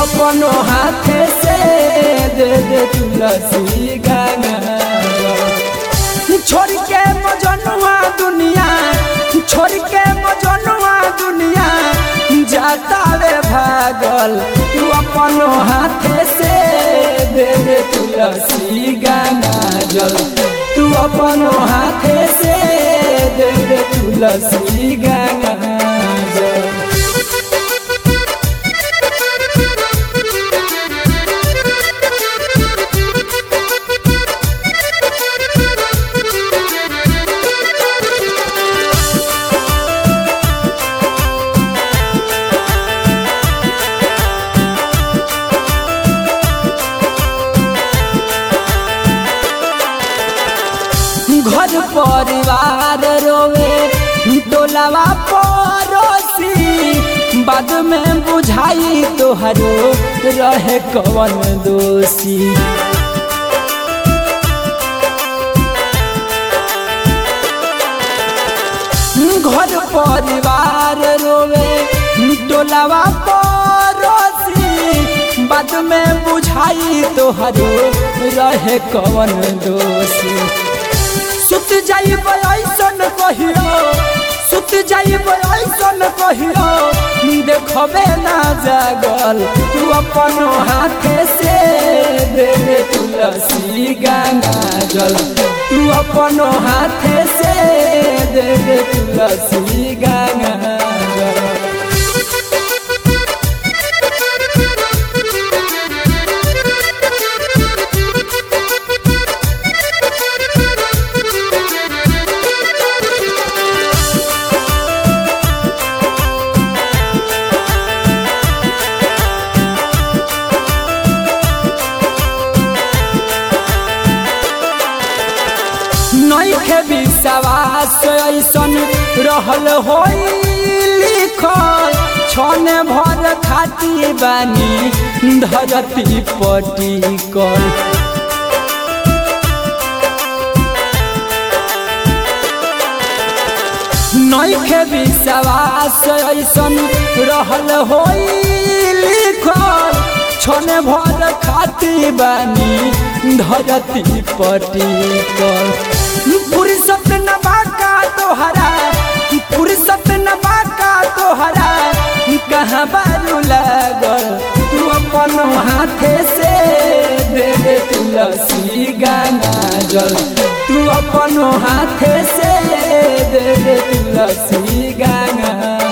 अपनो हाथे से दे दे तुलसी गंगा जल छोड़ के मजनुआ दुनिया छोड़ के मजनुआ दुनिया जाता रे भागल तू अपनो हाथे से दे दे तुलसी गंगा जल तू अपनो हाथे से दे दे तुलसी गंगा जल घर परिवार रोवे टोलावा पड़ोसी बाद में बुझाई तोहरो रहे कवन दोषी घर परिवार रोवे टोलावा पड़ोसी बाद में बुझाई तोहरो रहे कवन दोषी सुत जाइब ऐसन कहियो सुत जाइब ऐसन कहियो देखबे ना जागल तू अपन हाथे से दे दे तुलसी गंगा जल तू अपन हाथे से दे दे तुलसी गंगा जल नइखे विश्वास ऐसन रहल होई लिखल छने भर खाती बानी धरती पटिकल नइखे विश्वास ऐसन रहल होई लिखल छने भर खाती बानी धरती पटिकल फुर्सत न बाका तोहरा फुर्सत न बाका तोहरा कहाँ बारू लागल तू अपन हाथे से दे दे तुलसी गंगा जल तू अपन हाथे से दे दे तुलसी गंगा